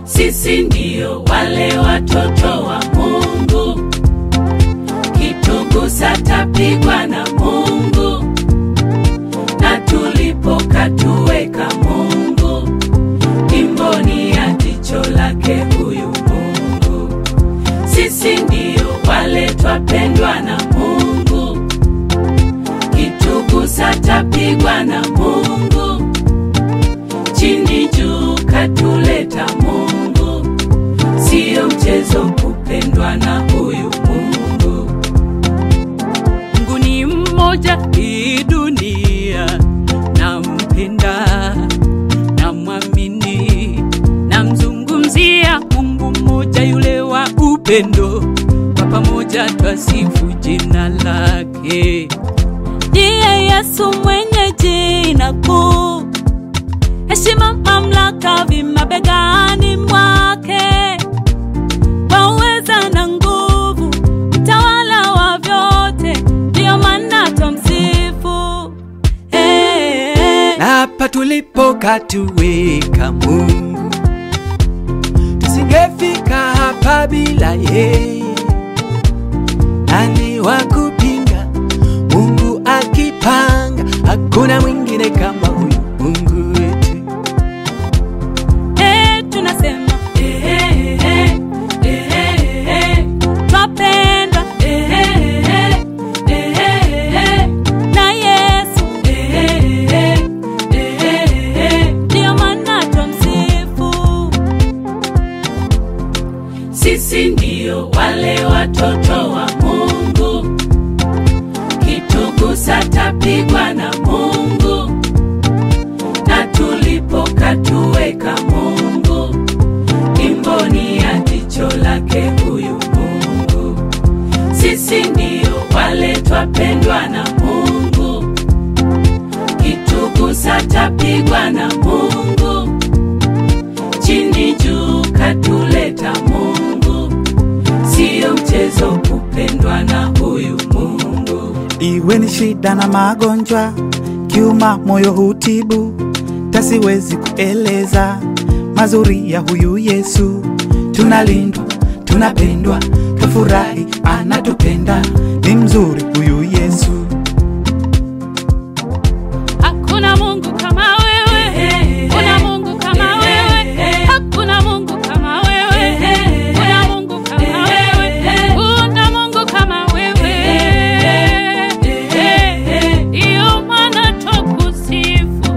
sisi ndio wale watoto wa Mungu, kitugusa tapigwa na Mungu, na tulipokatuweka Mungu, imboni ya jicho lake huyu Mungu. Sisi ndio wale twapendwa na Mungu, kitugusa tapigwa na Mungu, chini juu katuleta Mungu, siyo mchezo kupendwa na huyu Mungu. Mungu ni mmoja hii dunia, nampenda, namwamini, namzungumzia Mungu mmoja yule wa upendo, kwa pamoja twasifu jina lake. Ndiye Yesu mwenye jina kuu, heshima, mamlaka vimabegani mwake, kwa uweza na nguvu, mtawala wa vyote, ndiyo maana twamsifu. Eh, na hapa tulipokatuweka Mungu, tusingefika hapa bila yeye. Nani wa kupinga Mungu akipanga? Hakuna mwingine kama huyu Mungu wetu. eh, tunasema Eh, eh, eh, eh, eh, eh, twapendwa eh, eh, eh, eh, eh, na Yesu, eh, eh, eh, eh. ndiyo maana twamsifu. Sisi ndio wale watoto wa Mungu, kitugusa tapigwa na Mungu, na tulipokatuweka Mungu, imboni ya jicho lake huyu Mungu. Sisi ndio wale twapendwa na Mungu, kitugusa tapigwa na Mungu, chini juu katuleta Mungu, siyo mchezo kupendwa na huyu Mungu. Iwe ni shida na magonjwa, kiuma moyo hutibu, tasiwezi kueleza mazuri ya huyu Yesu. Tunalindwa, tunapendwa, tufurahi, anatupenda, ni mzuri huyu Yesu. Hakuna Mungu kama wewe, kuna Mungu kama wewe, hakuna Mungu kama wewe, kuna Mungu kama wewe, kuna Mungu kama wewe. Ndiyo maana twakusifu.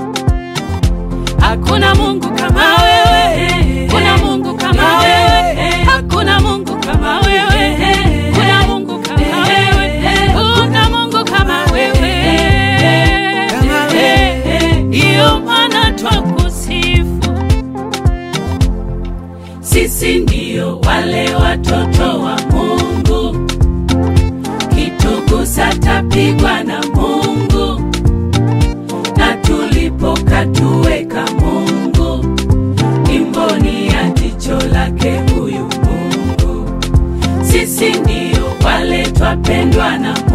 Hakuna Mungu kama wewe, kuna Mungu kama wewe, hakuna Mungu kama wewe, kuna Mungu kama wewe, kuna Mungu kama wewe. Kama wewe. Ndiyo maana twakusifu. Sisi ndio wale watoto wa Mungu, kitugusa tapigwa na Mungu, na tulipokatuweka Mungu, imboni ya jicho lake huyu Mungu. Sisi ndio wale twapendwa na